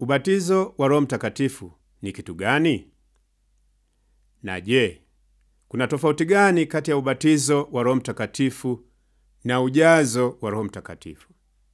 Ubatizo wa Roho Mtakatifu ni kitu gani? Na je, kuna tofauti gani kati ya ubatizo wa Roho Mtakatifu na ujazo wa Roho Mtakatifu?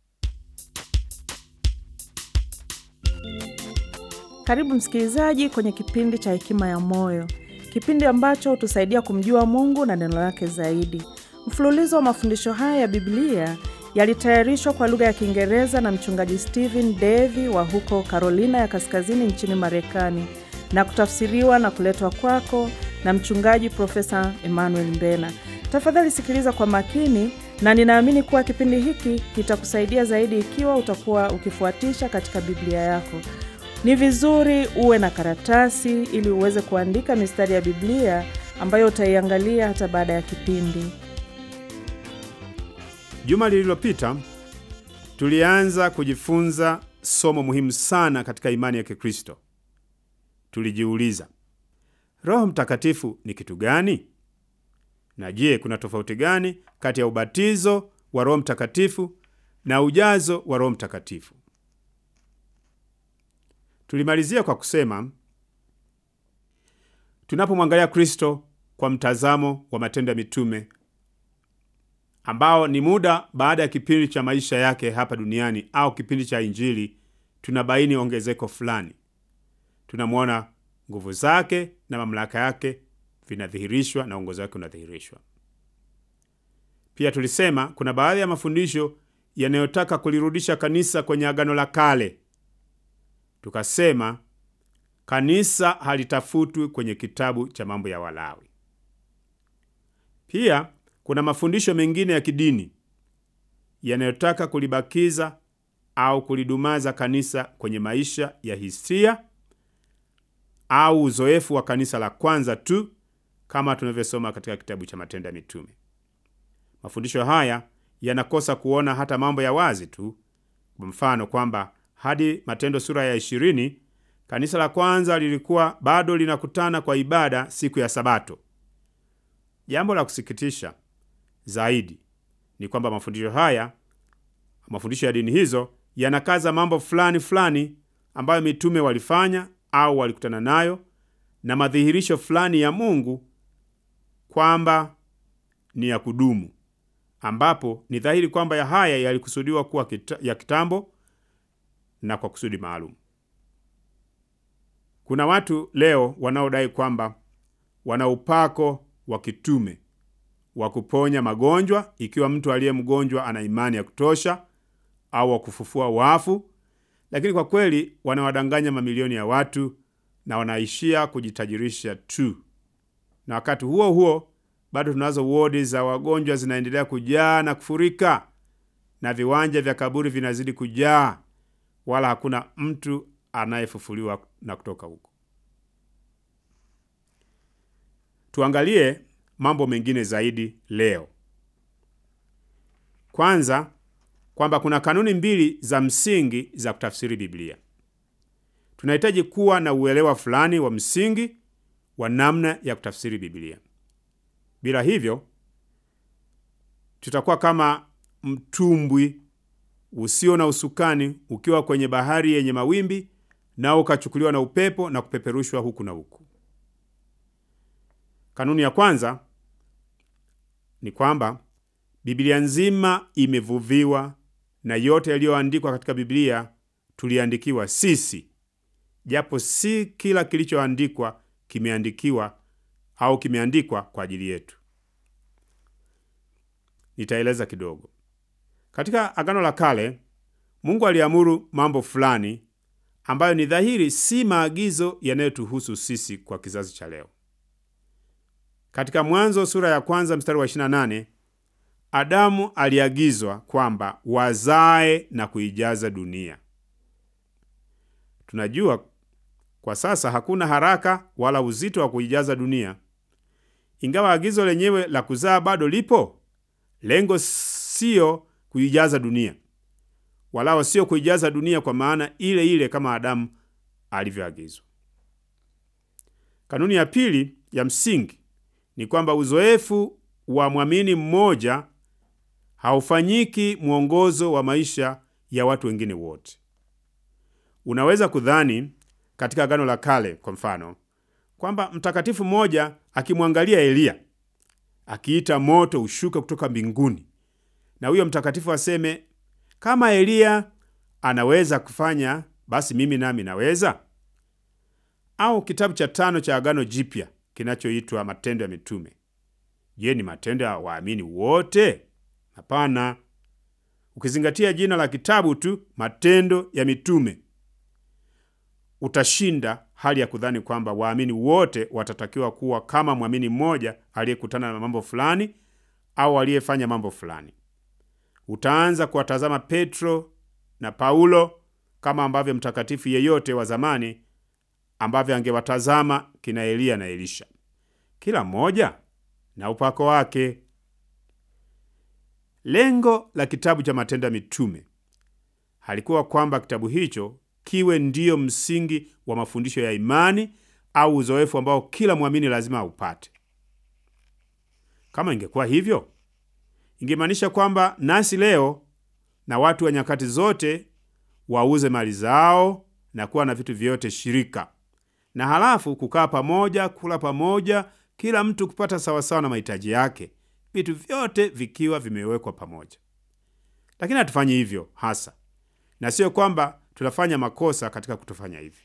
Karibu msikilizaji kwenye kipindi cha Hekima ya Moyo, kipindi ambacho hutusaidia kumjua Mungu na neno lake zaidi. Mfululizo wa mafundisho haya ya Biblia yalitayarishwa kwa lugha ya Kiingereza na mchungaji Stephen Davy wa huko Carolina ya Kaskazini nchini Marekani na kutafsiriwa na kuletwa kwako na mchungaji Profesa Emmanuel Mbena. Tafadhali sikiliza kwa makini, na ninaamini kuwa kipindi hiki kitakusaidia zaidi ikiwa utakuwa ukifuatisha katika Biblia yako. Ni vizuri uwe na karatasi ili uweze kuandika mistari ya Biblia ambayo utaiangalia hata baada ya kipindi. Juma lililopita tulianza kujifunza somo muhimu sana katika imani ya Kikristo. Tulijiuliza, Roho Mtakatifu ni kitu gani? Na je, kuna tofauti gani kati ya ubatizo wa Roho Mtakatifu na ujazo wa Roho Mtakatifu? Tulimalizia kwa kusema tunapomwangalia Kristo kwa mtazamo wa Matendo ya Mitume ambao ni muda baada ya kipindi cha maisha yake hapa duniani au kipindi cha Injili, tunabaini ongezeko fulani. Tunamwona nguvu zake na mamlaka yake vinadhihirishwa na uongozi wake unadhihirishwa. Pia tulisema kuna baadhi ya mafundisho yanayotaka kulirudisha kanisa kwenye Agano la Kale. Tukasema kanisa halitafutwi kwenye kitabu cha mambo ya Walawi. Pia kuna mafundisho mengine ya kidini yanayotaka kulibakiza au kulidumaza kanisa kwenye maisha ya hisia au uzoefu wa kanisa la kwanza tu, kama tunavyosoma katika kitabu cha Matendo ya Mitume. Mafundisho haya yanakosa kuona hata mambo ya wazi tu, kwa mfano kwamba hadi Matendo sura ya ishirini kanisa la kwanza lilikuwa bado linakutana kwa ibada siku ya Sabato. Jambo la kusikitisha zaidi ni kwamba mafundisho haya, mafundisho ya dini hizo yanakaza mambo fulani fulani ambayo mitume walifanya au walikutana nayo na madhihirisho fulani ya Mungu kwamba ni ya kudumu, ambapo ni dhahiri kwamba ya haya yalikusudiwa kuwa kita, ya kitambo na kwa kusudi maalum. Kuna watu leo wanaodai kwamba wana upako wa kitume wa kuponya magonjwa ikiwa mtu aliye mgonjwa ana imani ya kutosha, au wa kufufua wafu, lakini kwa kweli wanawadanganya mamilioni ya watu na wanaishia kujitajirisha tu. Na wakati huo huo bado tunazo wodi za wagonjwa zinaendelea kujaa na kufurika, na viwanja vya kaburi vinazidi kujaa, wala hakuna mtu anayefufuliwa na kutoka huko. Tuangalie mambo mengine zaidi leo. Kwanza, kwamba kuna kanuni mbili za msingi za kutafsiri Biblia. Tunahitaji kuwa na uelewa fulani wa msingi wa namna ya kutafsiri Biblia. Bila hivyo, tutakuwa kama mtumbwi usio na usukani ukiwa kwenye bahari yenye mawimbi, nao ukachukuliwa na upepo na kupeperushwa huku na huku. Kanuni ya kwanza ni kwamba Biblia nzima imevuviwa na yote yaliyoandikwa katika Biblia tuliandikiwa sisi, japo si kila kilichoandikwa kimeandikiwa au kimeandikwa kwa ajili yetu. Nitaeleza kidogo. Katika Agano la Kale, Mungu aliamuru mambo fulani ambayo ni dhahiri si maagizo yanayotuhusu sisi kwa kizazi cha leo. Katika Mwanzo sura ya kwanza mstari wa 28, Adamu aliagizwa kwamba wazae na kuijaza dunia. Tunajua kwa sasa hakuna haraka wala uzito wa kuijaza dunia, ingawa agizo lenyewe la kuzaa bado lipo. Lengo siyo kuijaza dunia, walao sio kuijaza dunia kwa maana ile ile kama Adamu alivyoagizwa. Kanuni ya pili ya msingi ni kwamba uzoefu wa mwamini mmoja haufanyiki mwongozo wa maisha ya watu wengine wote. Unaweza kudhani katika Agano la Kale kwa mfano kwamba mtakatifu mmoja akimwangalia Eliya akiita moto ushuke kutoka mbinguni, na huyo mtakatifu aseme, kama Eliya anaweza kufanya, basi mimi nami naweza. Au kitabu cha tano cha Agano Jipya kinachoitwa Matendo ya Mitume. Je, ni matendo ya waamini wote? Hapana. Ukizingatia jina la kitabu tu, Matendo ya Mitume, utashinda hali ya kudhani kwamba waamini wote watatakiwa kuwa kama mwamini mmoja aliyekutana na mambo fulani au aliyefanya mambo fulani. Utaanza kuwatazama Petro na Paulo kama ambavyo mtakatifu yeyote wa zamani ambavyo angewatazama kina Eliya na Elisha, kila mmoja na upako wake. Lengo la kitabu cha Matendo ya Mitume halikuwa kwamba kitabu hicho kiwe ndiyo msingi wa mafundisho ya imani au uzoefu ambao kila mwamini lazima aupate. Kama ingekuwa hivyo, ingemaanisha kwamba nasi leo na watu wa nyakati zote wauze mali zao na kuwa na vitu vyote shirika, na halafu kukaa pamoja, kula pamoja, kila mtu kupata sawasawa na mahitaji yake, vitu vyote vikiwa vimewekwa pamoja. Lakini hatufanyi hivyo hasa, na sio kwamba tunafanya makosa katika kutofanya hivi.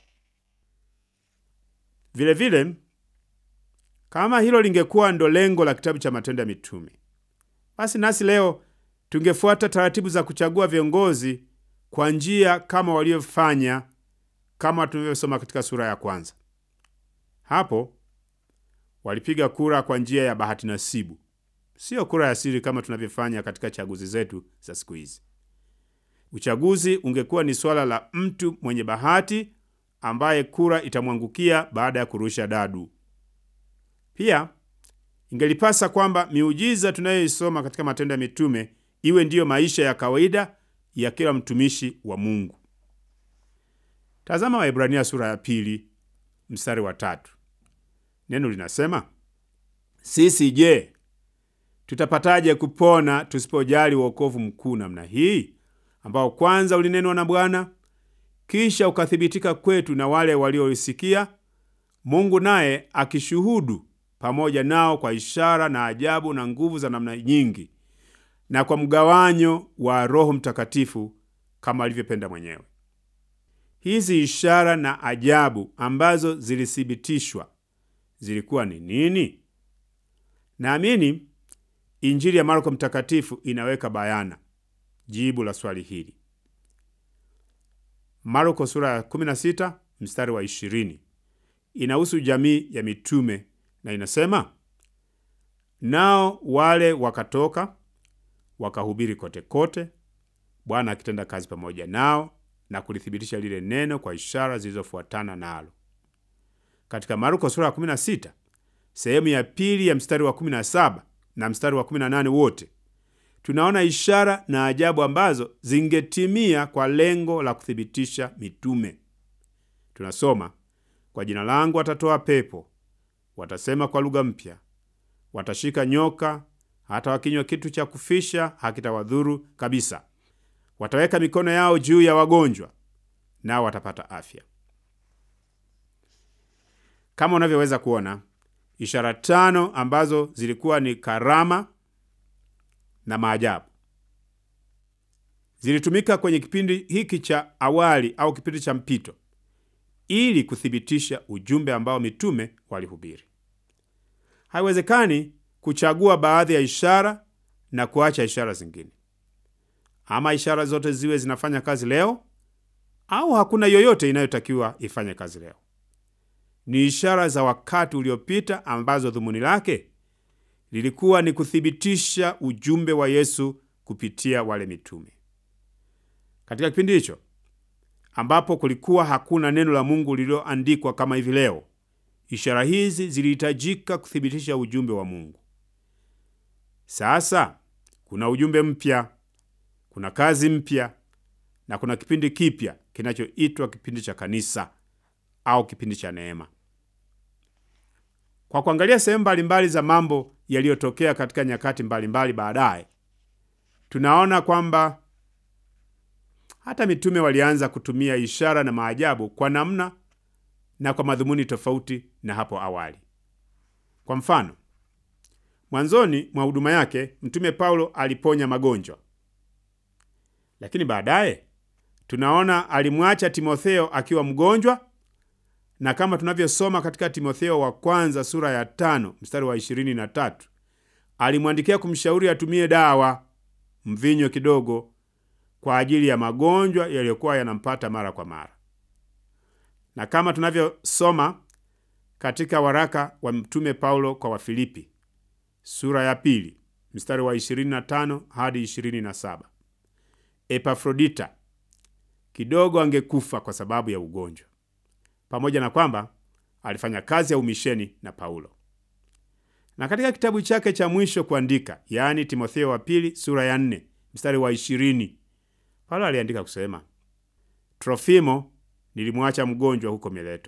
Vile vile, kama hilo lingekuwa ndo lengo la kitabu cha Matendo ya Mitume, basi nasi leo tungefuata taratibu za kuchagua viongozi kwa njia kama waliofanya, kama tunavyosoma katika sura ya kwanza. Hapo walipiga kura kwa njia ya bahati nasibu, sio kura ya siri kama tunavyofanya katika chaguzi zetu za siku hizi. Uchaguzi ungekuwa ni swala la mtu mwenye bahati ambaye kura itamwangukia baada ya kurusha dadu. Pia ingelipasa kwamba miujiza tunayoisoma katika Matendo ya Mitume iwe ndiyo maisha ya kawaida ya kila mtumishi wa Mungu. Tazama Waebrania sura ya pili mstari wa tatu. Neno linasema, sisi je, tutapataje kupona tusipojali wokovu mkuu namna hii ambao kwanza ulinenwa na Bwana kisha ukathibitika kwetu na wale walioisikia, Mungu naye akishuhudu pamoja nao kwa ishara na ajabu na nguvu za namna nyingi, na kwa mgawanyo wa Roho Mtakatifu kama alivyopenda mwenyewe. Hizi ishara na ajabu ambazo zilithibitishwa zilikuwa ni nini? Naamini Injili ya Marko Mtakatifu inaweka bayana jibu la swali hili. Marko sura ya 16 mstari wa 20 inahusu jamii ya mitume na inasema, nao wale wakatoka wakahubiri kote kote, Bwana akitenda kazi pamoja nao na kulithibitisha lile neno kwa ishara zilizofuatana nalo. Katika Marko sura ya 16 sehemu ya pili ya mstari wa 17 na mstari wa 18 wote tunaona ishara na ajabu ambazo zingetimia kwa lengo la kuthibitisha mitume. Tunasoma, kwa jina langu watatoa pepo, watasema kwa lugha mpya, watashika nyoka, hata wakinywa kitu cha kufisha hakitawadhuru kabisa, wataweka mikono yao juu ya wagonjwa, nao watapata afya. Kama unavyoweza kuona, ishara tano ambazo zilikuwa ni karama na maajabu zilitumika kwenye kipindi hiki cha awali au kipindi cha mpito ili kuthibitisha ujumbe ambao mitume walihubiri. Haiwezekani kuchagua baadhi ya ishara na kuacha ishara zingine. Ama ishara zote ziwe zinafanya kazi leo au hakuna yoyote inayotakiwa ifanye kazi leo. Ni ishara za wakati uliopita ambazo dhumuni lake lilikuwa ni kuthibitisha ujumbe wa Yesu kupitia wale mitume. Katika kipindi hicho ambapo kulikuwa hakuna neno la Mungu lililoandikwa kama hivi leo, ishara hizi zilihitajika kuthibitisha ujumbe wa Mungu. Sasa kuna ujumbe mpya, kuna kazi mpya na kuna kipindi kipya kinachoitwa kipindi cha kanisa au kipindi cha neema. Kwa kuangalia sehemu mbalimbali za mambo yaliyotokea katika nyakati mbalimbali baadaye, tunaona kwamba Hata mitume walianza kutumia ishara na maajabu kwa namna na kwa madhumuni tofauti na hapo awali. Kwa mfano, mwanzoni mwa huduma yake mtume Paulo aliponya magonjwa, lakini baadaye tunaona alimwacha Timotheo akiwa mgonjwa, na kama tunavyosoma katika Timotheo wa kwanza sura ya tano mstari wa ishirini na tatu alimwandikia kumshauri atumie dawa, mvinyo kidogo, kwa ajili ya magonjwa yaliyokuwa yanampata mara kwa mara, na kama tunavyosoma katika waraka wa mtume Paulo kwa Wafilipi sura ya pili mstari wa 25 hadi 27, Epafrodita kidogo angekufa kwa sababu ya ugonjwa, pamoja na kwamba alifanya kazi ya umisheni na Paulo. Na katika kitabu chake cha mwisho kuandika, yaani Timotheo wa pili sura ya 4 mstari wa 20, Paulo aliandika kusema, Trofimo nilimwacha mgonjwa huko Mileto.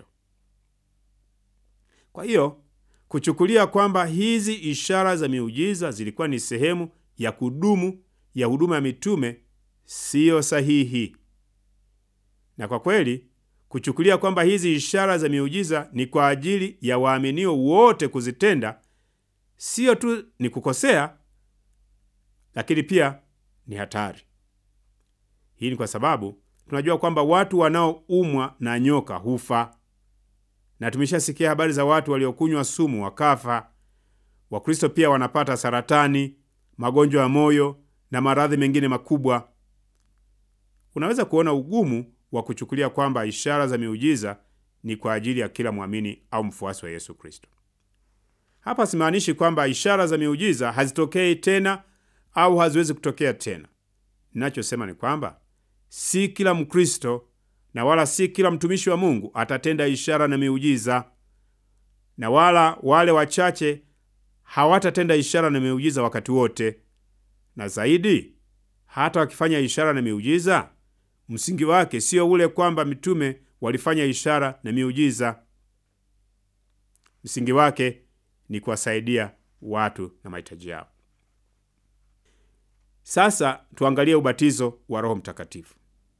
Kwa hiyo kuchukulia kwamba hizi ishara za miujiza zilikuwa ni sehemu ya kudumu ya huduma ya mitume siyo sahihi. Na kwa kweli kuchukulia kwamba hizi ishara za miujiza ni kwa ajili ya waaminio wote kuzitenda, siyo tu ni kukosea, lakini pia ni hatari. Hii ni kwa sababu tunajua kwamba watu wanaoumwa na nyoka hufa na tumeshasikia habari za watu waliokunywa sumu wakafa. Wakristo pia wanapata saratani, magonjwa ya moyo na maradhi mengine makubwa. Unaweza kuona ugumu wa kuchukulia kwamba ishara za miujiza ni kwa ajili ya kila mwamini au mfuasi wa Yesu Kristo. Hapa simaanishi kwamba ishara za miujiza hazitokei tena au haziwezi kutokea tena. Ninachosema ni kwamba si kila Mkristo na wala si kila mtumishi wa Mungu atatenda ishara na miujiza, na wala wale wachache hawatatenda ishara na miujiza wakati wote. Na zaidi, hata wakifanya ishara na miujiza, msingi wake sio ule kwamba mitume walifanya ishara na miujiza. Msingi wake ni kuwasaidia watu na mahitaji yao. Sasa tuangalie ubatizo wa Roho Mtakatifu.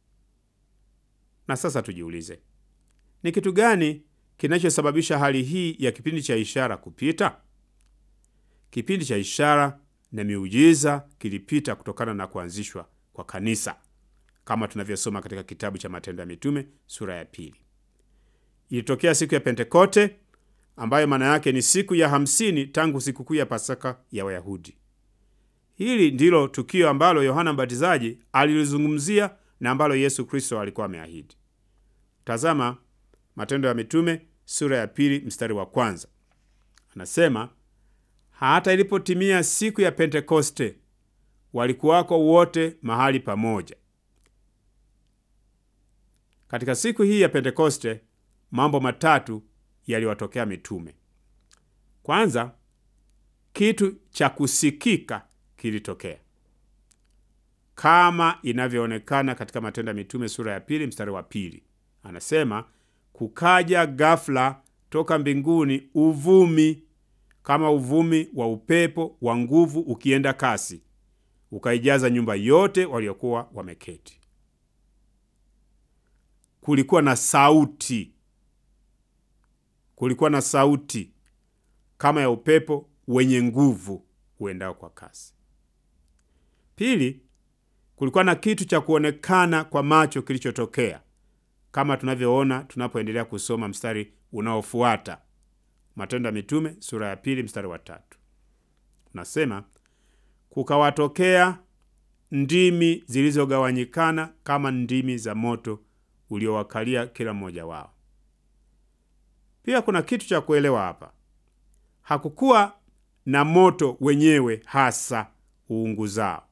Na sasa tujiulize, ni kitu gani kinachosababisha hali hii ya kipindi cha ishara kupita? Kipindi cha ishara na miujiza kilipita kutokana na kuanzishwa kwa kanisa, kama tunavyosoma katika kitabu cha Matendo ya Mitume sura ya pili. Ilitokea siku ya Pentekote, ambayo maana yake ni siku ya hamsini tangu sikukuu ya Pasaka ya Wayahudi. Hili ndilo tukio ambalo Yohana Mbatizaji alilizungumzia na ambalo Yesu Kristo alikuwa ameahidi. Tazama Matendo ya Mitume sura ya pili mstari wa kwanza. Anasema, hata ilipotimia siku ya Pentekoste walikuwako wote mahali pamoja. Katika siku hii ya Pentekoste mambo matatu yaliwatokea mitume. Kwanza, kitu cha kusikika kilitokea kama inavyoonekana katika Matendo ya Mitume sura ya pili mstari wa pili. Anasema kukaja ghafla toka mbinguni uvumi kama uvumi wa upepo wa nguvu ukienda kasi, ukaijaza nyumba yote waliokuwa wameketi. Kulikuwa na sauti, kulikuwa na sauti kama ya upepo wenye nguvu uendao kwa kasi. Pili, kulikuwa na kitu cha kuonekana kwa macho kilichotokea kama tunavyoona tunapoendelea kusoma mstari unaofuata Matendo ya Mitume sura ya pili mstari wa tatu. Unasema, kukawatokea ndimi zilizogawanyikana kama ndimi za moto uliowakalia kila mmoja wao. Pia kuna kitu cha kuelewa hapa. Hakukuwa na moto wenyewe hasa uunguzao.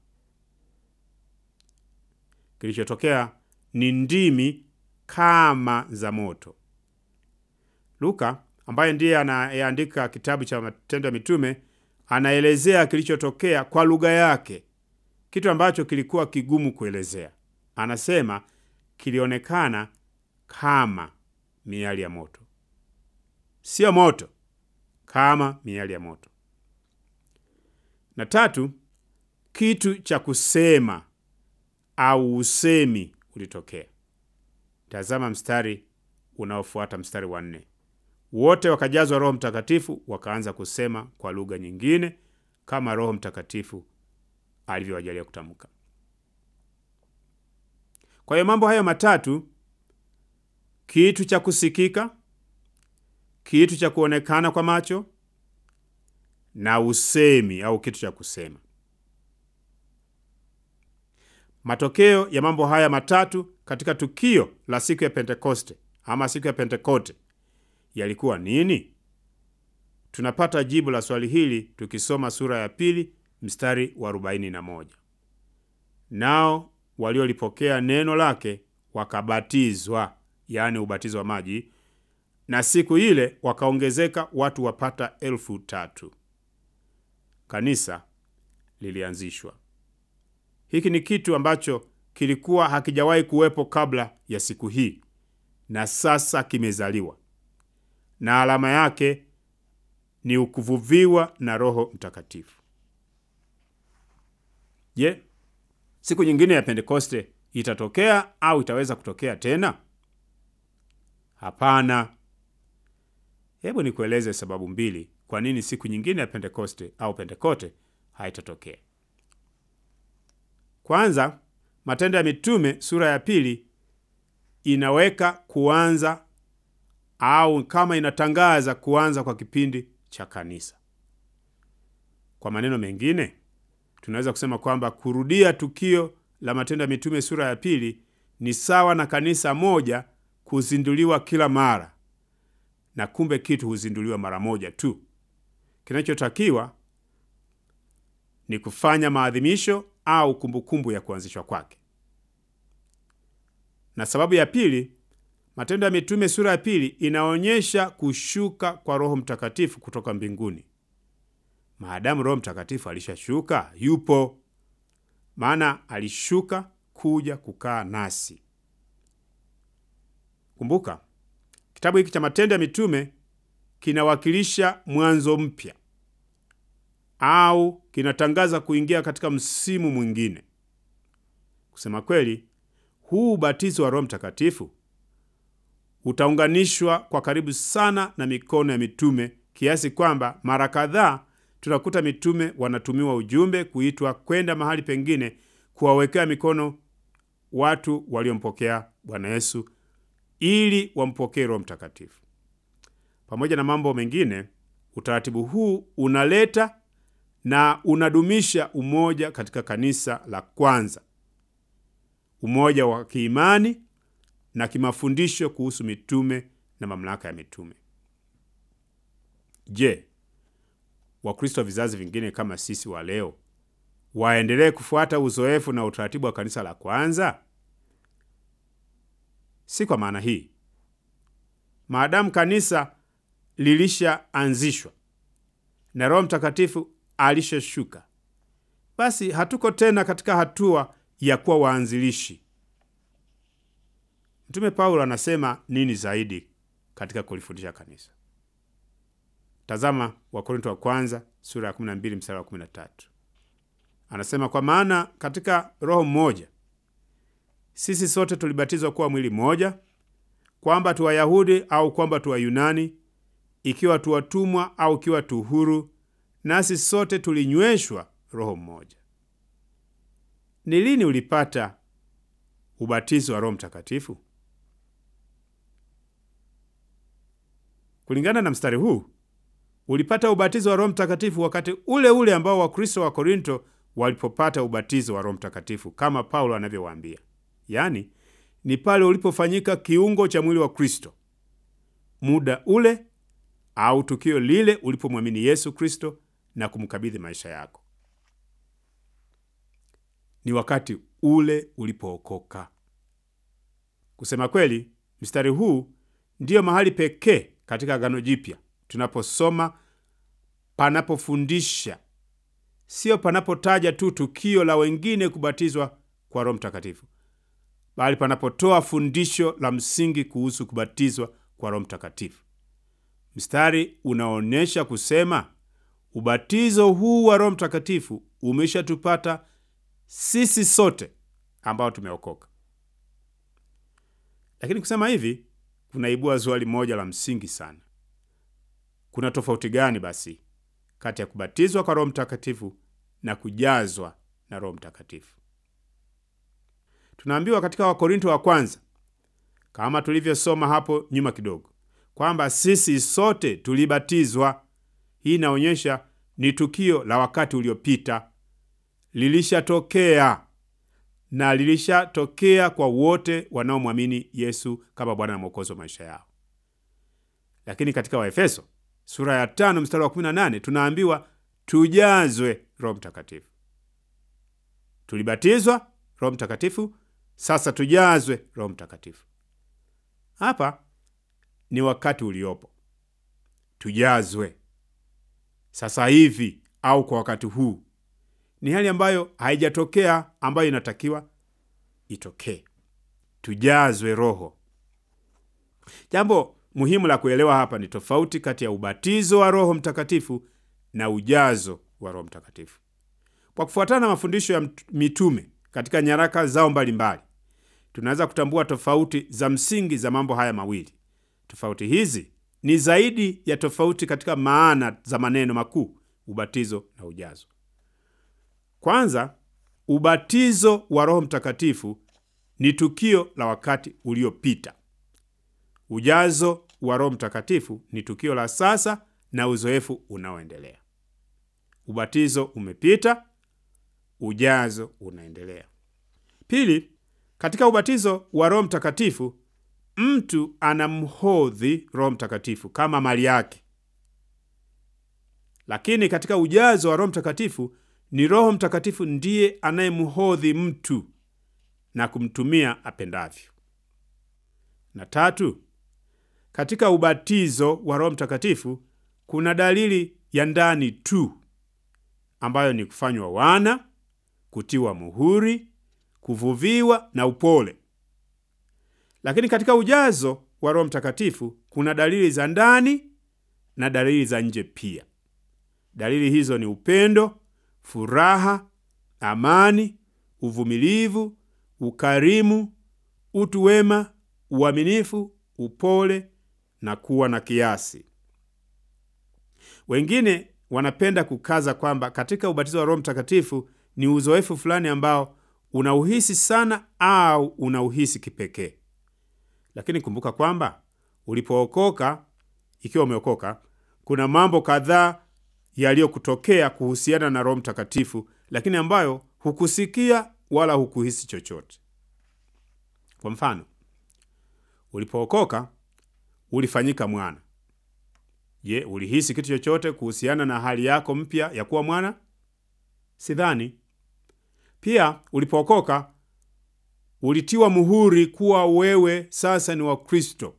Kilichotokea ni ndimi kama za moto. Luka ambaye ndiye anayeandika kitabu cha Matendo ya Mitume anaelezea kilichotokea kwa lugha yake, kitu ambacho kilikuwa kigumu kuelezea. Anasema kilionekana kama miali ya moto, sio moto, kama miali ya moto. Na tatu, kitu cha kusema au usemi ulitokea. Tazama mstari unaofuata, mstari wa nne. Wote wakajazwa Roho Mtakatifu, wakaanza kusema kwa lugha nyingine kama Roho Mtakatifu alivyowajalia kutamka. Kwa hiyo mambo hayo matatu, kitu cha kusikika, kitu cha kuonekana kwa macho na usemi au kitu cha kusema. Matokeo ya mambo haya matatu katika tukio la siku ya Pentekoste ama siku ya Pentekote yalikuwa nini? Tunapata jibu la swali hili tukisoma sura ya pili mstari wa arobaini na moja. Nao waliolipokea neno lake wakabatizwa, yaani ubatizo wa maji, na siku ile wakaongezeka watu wapata elfu tatu. Kanisa lilianzishwa. Hiki ni kitu ambacho kilikuwa hakijawahi kuwepo kabla ya siku hii, na sasa kimezaliwa, na alama yake ni ukuvuviwa na Roho Mtakatifu. Je, siku nyingine ya Pentekoste itatokea au itaweza kutokea tena? Hapana. Hebu nikueleze sababu mbili kwa nini siku nyingine ya Pentekoste au Pentekote haitatokea. Kwanza, Matendo ya Mitume sura ya pili inaweka kuanza au kama inatangaza kuanza kwa kipindi cha kanisa. Kwa maneno mengine, tunaweza kusema kwamba kurudia tukio la Matendo ya Mitume sura ya pili ni sawa na kanisa moja kuzinduliwa kila mara, na kumbe kitu huzinduliwa mara moja tu. Kinachotakiwa ni kufanya maadhimisho au kumbukumbu ya kuanzishwa kwake. Na sababu ya pili, Matendo ya Mitume sura ya pili inaonyesha kushuka kwa Roho Mtakatifu kutoka mbinguni. Maadamu Roho Mtakatifu alishashuka, yupo, maana alishuka kuja kukaa nasi. Kumbuka, kitabu hiki cha Matendo ya Mitume kinawakilisha mwanzo mpya au kinatangaza kuingia katika msimu mwingine. Kusema kweli, huu ubatizo wa Roho Mtakatifu utaunganishwa kwa karibu sana na mikono ya mitume kiasi kwamba mara kadhaa tunakuta mitume wanatumiwa ujumbe kuitwa kwenda mahali pengine kuwawekea mikono watu waliompokea Bwana Yesu ili wampokee Roho Mtakatifu. Pamoja na mambo mengine, utaratibu huu unaleta na unadumisha umoja katika kanisa la kwanza, umoja wa kiimani na kimafundisho kuhusu mitume na mamlaka ya mitume. Je, Wakristo wa vizazi vingine kama sisi wa leo waendelee kufuata uzoefu na utaratibu wa kanisa la kwanza? Si kwa maana hii. Maadamu kanisa lilishaanzishwa na Roho Mtakatifu alishashuka, basi hatuko tena katika hatua ya kuwa waanzilishi. Mtume Paulo anasema nini zaidi katika kulifundisha kanisa? Tazama Wakorinto wa kwanza sura ya 12 mstari wa 13. Anasema, kwa maana katika Roho mmoja sisi sote tulibatizwa kuwa mwili mmoja, kwamba tu Wayahudi au kwamba tu Wayunani, ikiwa tu watumwa au ikiwa tu huru, nasi sote tulinyweshwa Roho mmoja. Ni lini ulipata ubatizo wa Roho Mtakatifu? Kulingana na mstari huu ulipata ubatizo wa Roho Mtakatifu wakati ule ule ambao Wakristo wa Korinto walipopata ubatizo wa Roho Mtakatifu, kama Paulo anavyowaambia, yaani ni pale ulipofanyika kiungo cha mwili wa Kristo, muda ule au tukio lile ulipomwamini Yesu Kristo na kumkabidhi maisha yako. Ni wakati ule ulipookoka. Kusema kweli, mstari huu ndiyo mahali pekee katika Agano Jipya tunaposoma panapofundisha, sio panapotaja tu tukio la wengine kubatizwa kwa Roho Mtakatifu, bali panapotoa fundisho la msingi kuhusu kubatizwa kwa Roho Mtakatifu. Mstari unaonyesha kusema ubatizo huu wa Roho Mtakatifu umeshatupata sisi sote ambao tumeokoka. Lakini kusema hivi kunaibua swali moja la msingi sana. Kuna tofauti gani basi kati ya kubatizwa kwa Roho Mtakatifu na kujazwa na Roho Mtakatifu? Tunaambiwa katika Wakorinto wa kwanza, kama tulivyosoma hapo nyuma kidogo, kwamba sisi sote tulibatizwa. Hii inaonyesha ni tukio la wakati uliopita, lilishatokea na lilishatokea kwa wote wanaomwamini Yesu kama Bwana na Mwokozi wa maisha yao. Lakini katika Waefeso sura ya tano mstari wa 18 tunaambiwa tujazwe Roho Mtakatifu. Tulibatizwa Roho Mtakatifu, sasa tujazwe Roho Mtakatifu. Hapa ni wakati uliopo, tujazwe sasa hivi au kwa wakati huu. Ni hali ambayo haijatokea, ambayo inatakiwa itokee. Tujazwe Roho. Jambo muhimu la kuelewa hapa ni tofauti kati ya ubatizo wa Roho Mtakatifu na ujazo wa Roho Mtakatifu. Kwa kufuatana na mafundisho ya mitume katika nyaraka zao mbalimbali, tunaweza kutambua tofauti za msingi za mambo haya mawili. Tofauti hizi ni zaidi ya tofauti katika maana za maneno makuu, ubatizo na ujazo. Kwanza, ubatizo wa Roho Mtakatifu ni tukio la wakati uliopita. Ujazo wa Roho Mtakatifu ni tukio la sasa na uzoefu unaoendelea. Ubatizo umepita, ujazo unaendelea. Pili, katika ubatizo wa Roho Mtakatifu mtu anamhodhi Roho Mtakatifu kama mali yake, lakini katika ujazo wa Roho Mtakatifu ni Roho Mtakatifu ndiye anayemhodhi mtu na kumtumia apendavyo. Na tatu, katika ubatizo wa Roho Mtakatifu kuna dalili ya ndani tu ambayo ni kufanywa wana, kutiwa muhuri, kuvuviwa na upole. Lakini katika ujazo wa Roho Mtakatifu kuna dalili za ndani na dalili za nje pia. Dalili hizo ni upendo, furaha, amani, uvumilivu, ukarimu, utu wema, uaminifu, upole na kuwa na kiasi. Wengine wanapenda kukaza kwamba katika ubatizo wa Roho Mtakatifu ni uzoefu fulani ambao unauhisi sana au unauhisi kipekee. Lakini kumbuka kwamba ulipookoka, ikiwa umeokoka, kuna mambo kadhaa yaliyokutokea kuhusiana na Roho Mtakatifu, lakini ambayo hukusikia wala hukuhisi chochote. Kwa mfano, ulipookoka ulifanyika mwana. Je, ulihisi kitu chochote kuhusiana na hali yako mpya ya kuwa mwana? Sidhani. Pia ulipookoka ulitiwa muhuri kuwa wewe sasa ni wa Kristo.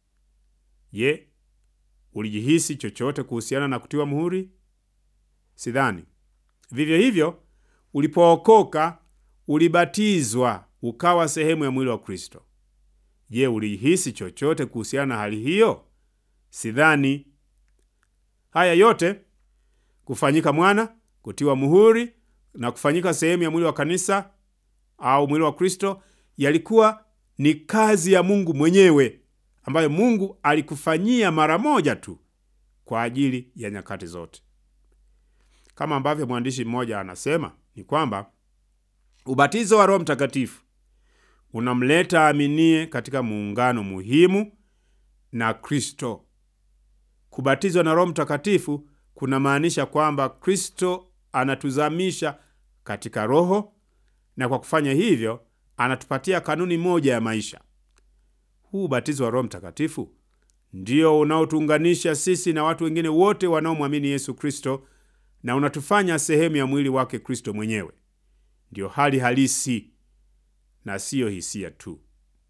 Je, ulijihisi chochote kuhusiana na kutiwa muhuri? Sidhani. Vivyo hivyo, ulipookoka ulibatizwa ukawa sehemu ya mwili wa Kristo. Je, ulihisi chochote kuhusiana na hali hiyo? Sidhani. Haya yote kufanyika mwana, kutiwa muhuri na kufanyika sehemu ya mwili wa kanisa au mwili wa Kristo yalikuwa ni kazi ya Mungu mwenyewe ambayo Mungu alikufanyia mara moja tu kwa ajili ya nyakati zote. Kama ambavyo mwandishi mmoja anasema ni kwamba ubatizo wa Roho Mtakatifu unamleta aminie katika muungano muhimu na Kristo. Kubatizwa na Roho Mtakatifu kunamaanisha kwamba Kristo anatuzamisha katika Roho na kwa kufanya hivyo anatupatia kanuni moja ya maisha. Huu ubatizo wa Roho Mtakatifu ndio unaotuunganisha sisi na watu wengine wote wanaomwamini Yesu Kristo na unatufanya sehemu ya mwili wake Kristo mwenyewe. Ndiyo hali halisi na siyo hisia tu.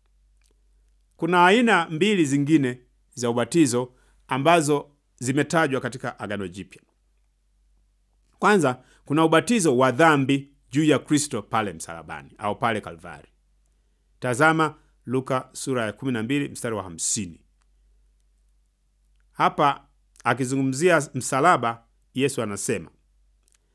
Kuna aina mbili zingine za ubatizo ambazo zimetajwa katika Agano Jipya. Kwanza, kuna ubatizo wa dhambi juu ya Kristo pale msalabani au pale Kalvari. Tazama Luka sura ya 12 mstari wa 50. Hapa akizungumzia msalaba, Yesu anasema,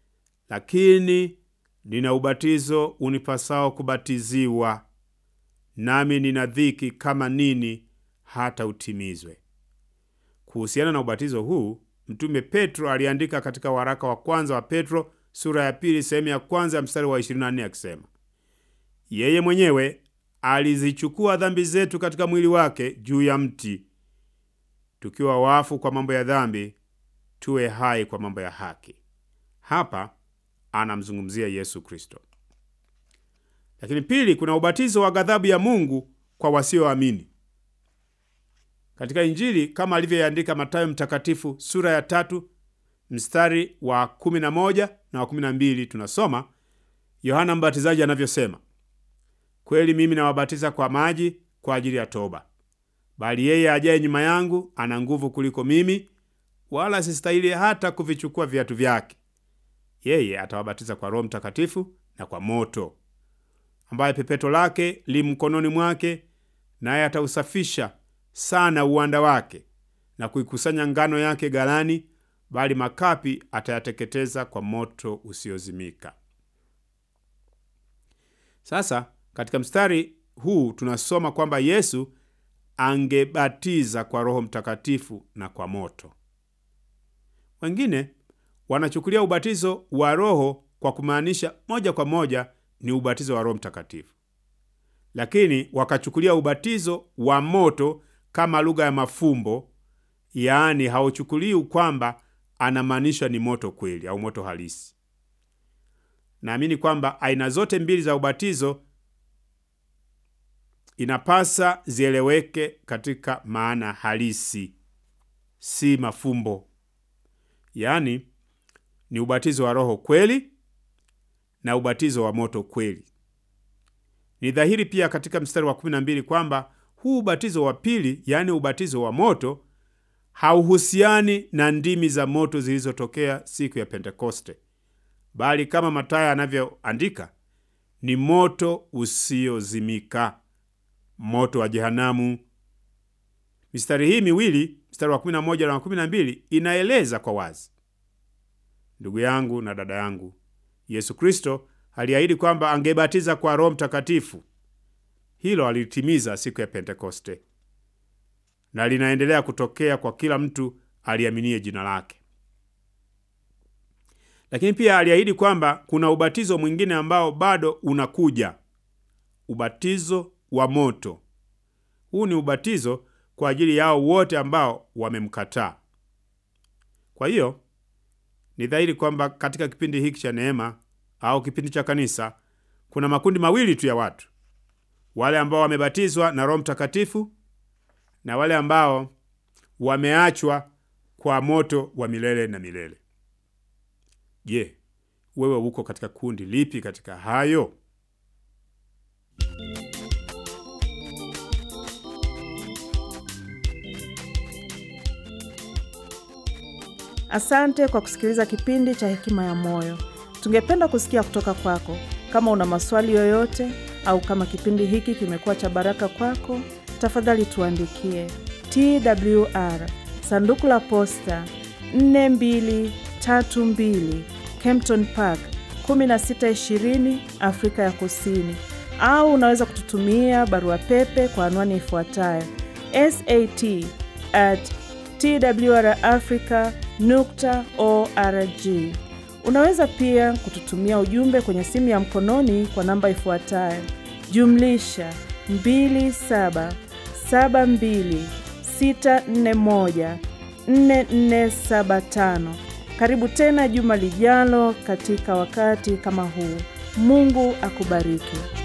lakini nina ubatizo unipasao kubatiziwa, nami nina dhiki kama nini hata utimizwe. Kuhusiana na ubatizo huu, Mtume Petro aliandika katika waraka wa kwanza wa Petro sura ya pili sehemu ya kwanza ya mstari wa 24 akisema, yeye mwenyewe alizichukua dhambi zetu katika mwili wake juu ya mti, tukiwa wafu kwa mambo ya dhambi, tuwe hai kwa mambo ya haki. Hapa anamzungumzia Yesu Kristo. Lakini pili, kuna ubatizo wa ghadhabu ya Mungu kwa wasioamini. Katika Injili kama alivyoandika Mathayo mtakatifu sura ya tatu mstari wa 11 na wa 12, tunasoma Yohana Mbatizaji anavyosema, kweli mimi nawabatiza kwa maji kwa ajili ya toba, bali yeye ajaye nyuma yangu ana nguvu kuliko mimi, wala sistahili hata kuvichukua viatu vyake. Yeye atawabatiza kwa Roho Mtakatifu na kwa moto, ambaye pepeto lake li mkononi mwake, naye atausafisha sana uwanda wake na kuikusanya ngano yake ghalani, bali makapi atayateketeza kwa moto usiozimika. Sasa katika mstari huu tunasoma kwamba Yesu angebatiza kwa Roho Mtakatifu na kwa moto. Wengine wanachukulia ubatizo wa Roho kwa kumaanisha moja kwa moja ni ubatizo wa Roho Mtakatifu, lakini wakachukulia ubatizo wa moto kama lugha ya mafumbo, yaani hauchukulii kwamba anamaanisha ni moto kweli au moto halisi. Naamini kwamba aina zote mbili za ubatizo inapasa zieleweke katika maana halisi, si mafumbo. Yaani ni ubatizo wa Roho kweli na ubatizo wa moto kweli. Ni dhahiri pia katika mstari wa 12 kwamba huu ubatizo wa pili, yaani ubatizo wa moto, hauhusiani na ndimi za moto zilizotokea siku ya Pentekoste, bali kama Mathayo anavyoandika ni moto usiozimika, moto wa jehanamu. Mistari hii miwili, mstari wa 11 na wa 12, inaeleza kwa wazi, ndugu yangu na dada yangu, Yesu Kristo aliahidi kwamba angebatiza kwa Roho Mtakatifu. Hilo alitimiza siku ya Pentekoste na linaendelea kutokea kwa kila mtu aliaminie jina lake. Lakini pia aliahidi kwamba kuna ubatizo mwingine ambao bado unakuja, ubatizo wa moto. Huu ni ubatizo kwa ajili yao wote ambao wamemkataa. Kwa hiyo ni dhahiri kwamba katika kipindi hiki cha neema au kipindi cha kanisa kuna makundi mawili tu ya watu, wale ambao wamebatizwa na Roho Mtakatifu na wale ambao wameachwa kwa moto wa milele na milele. Je, wewe uko katika kundi lipi katika hayo? Asante kwa kusikiliza kipindi cha Hekima ya Moyo. Tungependa kusikia kutoka kwako. Kama una maswali yoyote au kama kipindi hiki kimekuwa cha baraka kwako, tafadhali tuandikie TWR sanduku la posta 4232 Kempton Park 1620 Afrika ya Kusini, au unaweza kututumia barua pepe kwa anwani ifuatayo sat at twrafrica nukta org. Unaweza pia kututumia ujumbe kwenye simu ya mkononi kwa namba ifuatayo jumlisha 2772641475. Karibu tena juma lijalo katika wakati kama huu. Mungu akubariki.